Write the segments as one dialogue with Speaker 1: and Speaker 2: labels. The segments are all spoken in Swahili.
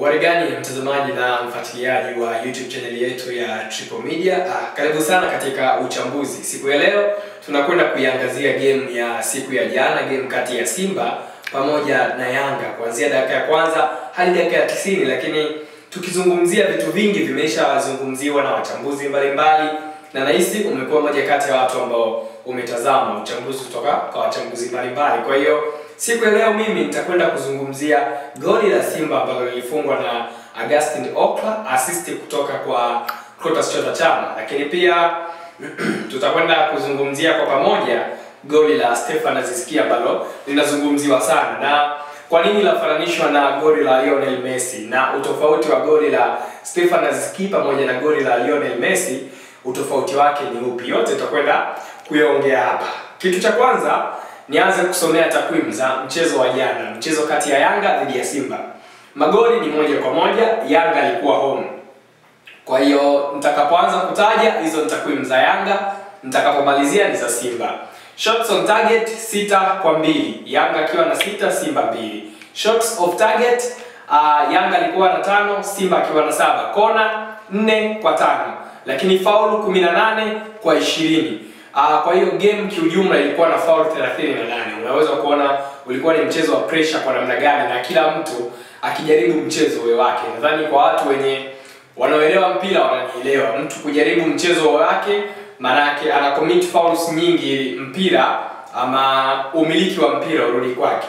Speaker 1: Warigani mtazamaji na mfuatiliaji wa YouTube channel yetu ya Triple Media. Ah, karibu sana katika uchambuzi. Siku ya leo tunakwenda kuiangazia game ya siku ya jana, game kati ya Simba pamoja na Yanga kuanzia dakika ya kwanza hadi dakika ya 90, lakini tukizungumzia vitu vingi vimeshazungumziwa na wachambuzi mbalimbali na nahisi umekuwa moja kati ya watu ambao umetazama uchambuzi kutoka kwa wachambuzi mbalimbali. Kwa hiyo siku ya leo mimi nitakwenda kuzungumzia goli la Simba ambalo lilifungwa na Augustin Okla, assist kutoka kwa Clatous Chota Chama, lakini pia tutakwenda kuzungumzia kwa pamoja goli la Stefan Aziz Ki ambalo linazungumziwa sana na kwa nini lafananishwa na goli la Lionel Messi na utofauti wa goli la Stefan Aziz Ki pamoja na goli la Lionel Messi utofauti wake ni upi? Yote tutakwenda kuyaongea hapa. Kitu cha kwanza nianze kusomea takwimu za mchezo wa jana, mchezo kati ya Yanga dhidi ya Simba. Magoli ni moja kwa moja, Yanga alikuwa home. Kwa hiyo nitakapoanza kutaja hizo ni takwimu za Yanga, nitakapomalizia ni za Simba. Shots on target sita kwa mbili, Yanga akiwa na sita, Simba mbili. Shots off target uh, Yanga alikuwa na tano, Simba akiwa na saba. Kona nne kwa tano, lakini faulu 18 kwa ishirini. Uh, kwa hiyo game kiujumla ilikuwa na foul 38. Unaweza kuona ulikuwa ni mchezo wa pressure kwa namna gani, na kila mtu akijaribu mchezo uwe wake. Nadhani kwa watu wenye wanaoelewa mpira wananielewa. Mtu kujaribu mchezo wake, maanake ana commit fouls nyingi ili mpira ama umiliki wa mpira urudi kwake.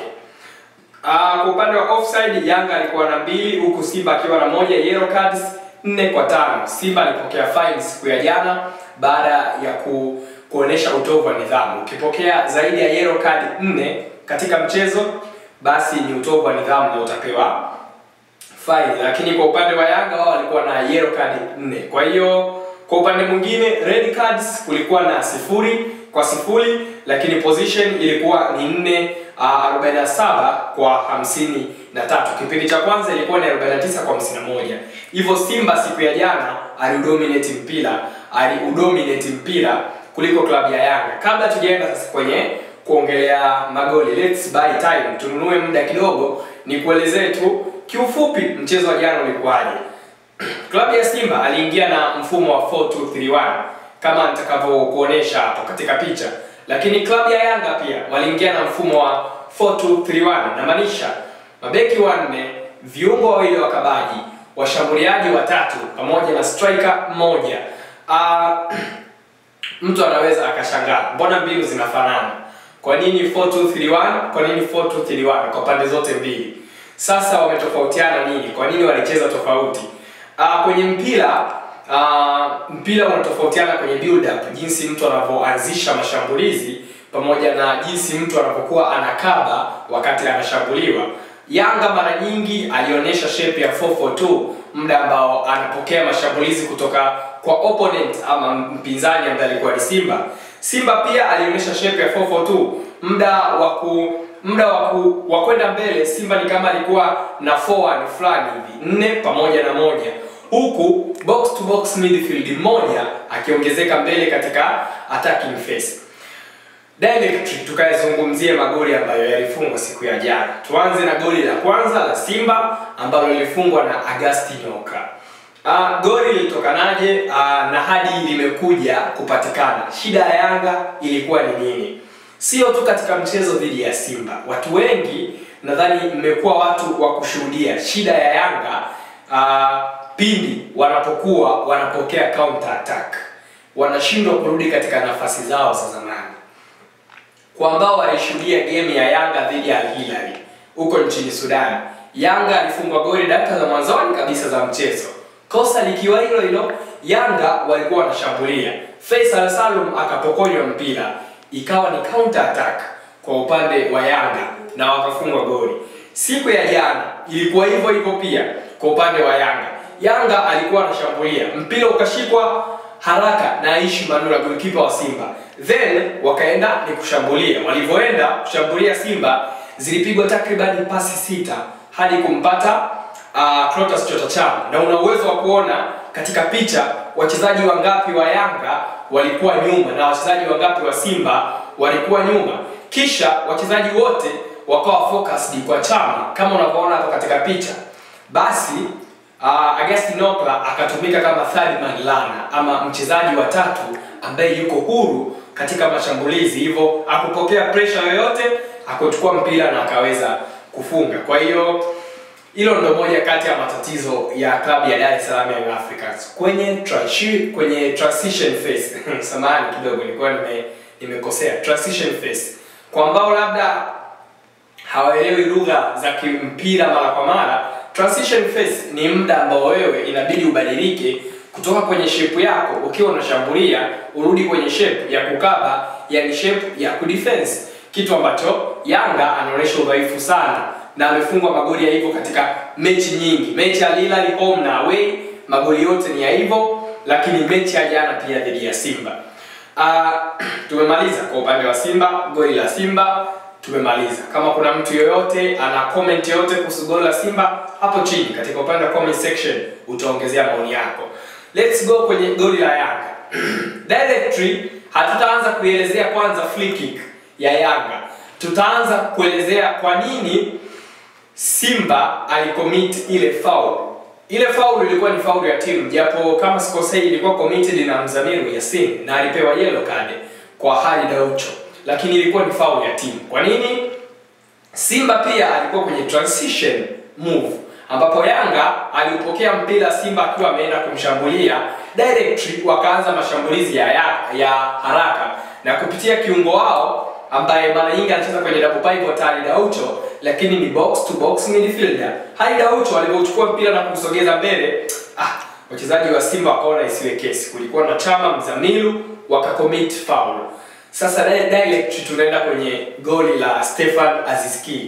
Speaker 1: Uh, kwa upande wa offside Yanga alikuwa na mbili huku Simba akiwa na moja, yellow cards nne kwa tano. Simba alipokea fine siku ya jana baada ya ku kuonesha utovu wa nidhamu. Ukipokea zaidi ya yellow card nne katika mchezo, basi ni utovu wa nidhamu na utapewa fine. Lakini kwa upande wa Yanga wao walikuwa na yellow card nne. Kwa hiyo kwa upande mwingine red cards kulikuwa na sifuri kwa sifuri, lakini position ilikuwa ni nne uh, 47 kwa hamsini na tatu. Kipindi cha kwanza ilikuwa ni 49 kwa 51. Hivyo Simba siku ya jana aliudominate mpira, aliudominate mpira kuliko klabu ya Yanga. Kabla tujaenda sasa kwenye kuongelea magoli, let's buy time, tununue muda kidogo, ni kuelezee tu kiufupi mchezo wa jana ulikuwaje. Klabu ya Simba aliingia na mfumo wa 4231 kama nitakavyokuonesha hapo katika picha, lakini klabu ya Yanga pia waliingia na mfumo wa 4231 namaanisha mabeki wanne, viungo wawili wakabaji, washambuliaji watatu pamoja na striker mmoja. Uh, mtu anaweza akashangaa mbona mbinu zinafanana kwa nini 4231 kwa nini 4231 kwa pande zote mbili sasa wametofautiana nini kwa nini walicheza tofauti uh, kwenye mpira uh, mpira unatofautiana kwenye build up jinsi mtu anavyoanzisha mashambulizi pamoja na jinsi mtu anapokuwa anakaba wakati anashambuliwa Yanga mara nyingi alionyesha shape ya 442 muda ambao anapokea mashambulizi kutoka kwa opponent ama mpinzani ambaye alikuwa ni Simba. Simba pia alionyesha shape ya 442 muda wa ku muda wa kwenda mbele. Simba ni kama alikuwa na forward fulani hivi nne pamoja na moja, huku box to box midfield moja akiongezeka mbele katika attacking phase. Direct tukayazungumzie magoli ambayo yalifungwa siku ya jana. Tuanze na goli la kwanza la Simba ambalo lilifungwa na Augustin Okla. Uh, goli lilitokanaje uh, na hadi limekuja kupatikana? Shida ya Yanga ilikuwa ni nini? Sio tu katika mchezo dhidi ya Simba. Watu wengi nadhani mmekuwa watu wa kushuhudia shida ya Yanga uh, pindi wanapokuwa wanapokea counter attack, wanashindwa kurudi katika nafasi zao za zamani kwa ambao walishuhudia game ya Yanga dhidi ya Al Hilal huko nchini Sudan, Yanga alifungwa goli dakika za mwanzoni kabisa za mchezo. Kosa likiwa hilo hilo, Yanga walikuwa wanashambulia, Faisal Salum akapokonywa mpira, ikawa ni counter attack kwa upande wa Yanga na wakafungwa goli. Siku ya jana ilikuwa hivyo hivyo pia kwa upande wa Yanga. Yanga alikuwa anashambulia, mpira ukashikwa haraka na Aishi Manula goalkeeper wa Simba. Then wakaenda ni kushambulia. Walivyoenda kushambulia Simba zilipigwa takriban pasi sita hadi kumpata uh, Clatous Chota Chama. Na una uwezo wa kuona katika picha wachezaji wangapi wa Yanga walikuwa nyuma na wachezaji wangapi wa Simba walikuwa nyuma. Kisha wachezaji wote wakawa focused kwa Chama kama unavyoona hapo katika picha. basi uh, Augustin Okla akatumika kama third man runner ama mchezaji wa tatu ambaye yuko huru katika mashambulizi, hivyo akupokea pressure yoyote, akuchukua mpira na akaweza kufunga. Kwa hiyo hilo ndo moja kati ya matatizo ya klabu ya Dar es Salaam Young Africans kwenye transi, kwenye transition phase samahani kidogo nilikuwa nime nimekosea transition phase, kwa ambao labda hawaelewi lugha za kimpira mara kwa mara. Transition phase ni muda ambao wewe inabidi ubadilike kutoka kwenye shape yako ukiwa unashambulia urudi kwenye shape ya kukaba, yani shape ya kudefense, kitu ambacho Yanga anaonyesha udhaifu sana na amefungwa magoli ya hivyo katika mechi nyingi. Mechi ya Hilal home na away, magoli yote ni ya hivyo, lakini mechi ya jana pia dhidi ya Simba. Uh, tumemaliza kwa upande wa Simba, goli la Simba tumemaliza. Kama kuna mtu yoyote ana comment yoyote kuhusu goli la Simba, hapo chini katika upande wa comment section utaongezea maoni yako. Let's go kwenye goli la Yanga. Directly hatutaanza kuielezea kwanza free kick ya Yanga. Tutaanza kuelezea kwa nini Simba alicommit ile foul. Ile foul ilikuwa ni foul ya timu, japo kama sikosei ilikuwa committed na Mzamiru Yasin na alipewa yellow card kwa Khalid Aucho, lakini ilikuwa ni foul ya timu. Kwa nini? Simba pia alikuwa kwenye transition move ambapo Yanga aliupokea mpira Simba akiwa ameenda kumshambulia directly, wakaanza mashambulizi ya, ya, ya haraka na kupitia kiungo wao ambaye mara nyingi anacheza kwenye double pivot Khalid Aucho, lakini ni box to box midfielder. Khalid Aucho alipochukua mpira na kusogeza mbele, ah, wachezaji wa Simba wakaona isiwe kesi. Kulikuwa na Chama Mzamiru wakacommit foul. Sasa direct tunaenda kwenye goli la Stefan Azizki.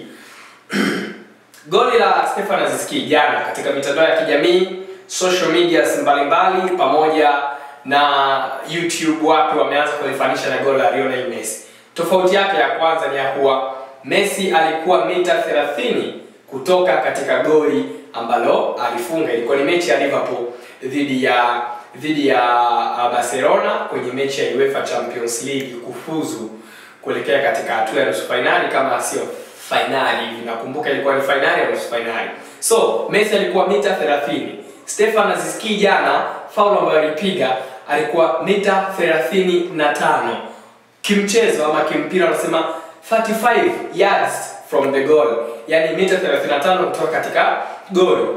Speaker 1: Goli la Stefan Azizki jana katika mitandao ya kijamii, social media mbalimbali pamoja na YouTube wapi wameanza kulifanisha na goli la Lionel Messi. Tofauti yake ya kwanza ni ya kuwa Messi alikuwa mita 30 kutoka katika goli ambalo alifunga. Ilikuwa ni mechi ya Liverpool dhidi ya dhidi ya Barcelona kwenye mechi ya UEFA Champions League kufuzu kuelekea katika hatua ya nusu finali kama sio finali hivi. Nakumbuka ilikuwa ni finali au nusu finali. So Messi alikuwa mita 30. Stefan Azizki jana faulu ambayo alipiga alikuwa mita 35 kimchezo ama kimpira wanasema 35 yards from the goal, yani mita 35 kutoka katika goli.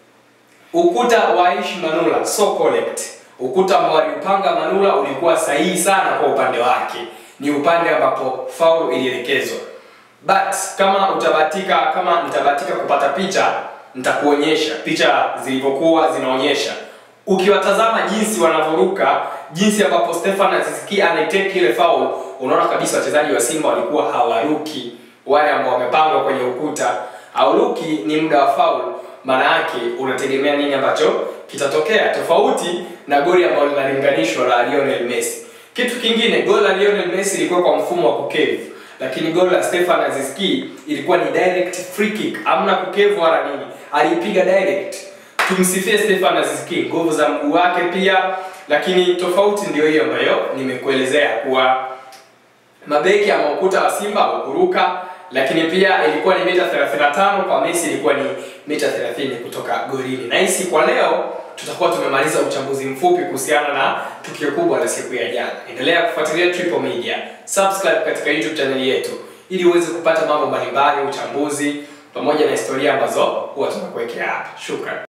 Speaker 1: Ukuta wa Aishi Manula so correct, ukuta ambao aliupanga Manula ulikuwa sahihi sana kwa upande wake, ni upande ambapo faulu ilielekezwa. But kama utabatika, kama nitabatika kupata picha, nitakuonyesha picha zilivyokuwa zinaonyesha ukiwatazama jinsi wanavyoruka, jinsi ambapo Stefan Azizki anaiteki ile foul, unaona kabisa wachezaji wa Simba walikuwa hawaruki, wale ambao wamepangwa kwenye ukuta. Hauruki ni muda wa foul, maana yake unategemea nini ambacho kitatokea, tofauti na goli ambalo linalinganishwa la Lionel Messi. Kitu kingine, goli la Lionel Messi ilikuwa kwa mfumo wa kukevu, lakini goli la Stefan Azizki ilikuwa ni direct free kick, hamna kukevu wala nini, aliipiga direct tumsifie Stefan Azizki, nguvu za mguu wake pia, lakini tofauti ndio hiyo ambayo nimekuelezea kuwa mabeki ama ukuta wa Simba haukuruka, lakini pia ilikuwa ni mita 35 kwa Messi ilikuwa ni mita 30 kutoka golini. Na hisi kwa leo tutakuwa tumemaliza uchambuzi mfupi kuhusiana na tukio kubwa la siku ya jana. Endelea kufuatilia Triple Media, subscribe katika YouTube channel yetu ili uweze kupata mambo mbalimbali, uchambuzi pamoja na historia ambazo huwa tunakuwekea hapa. Shukrani.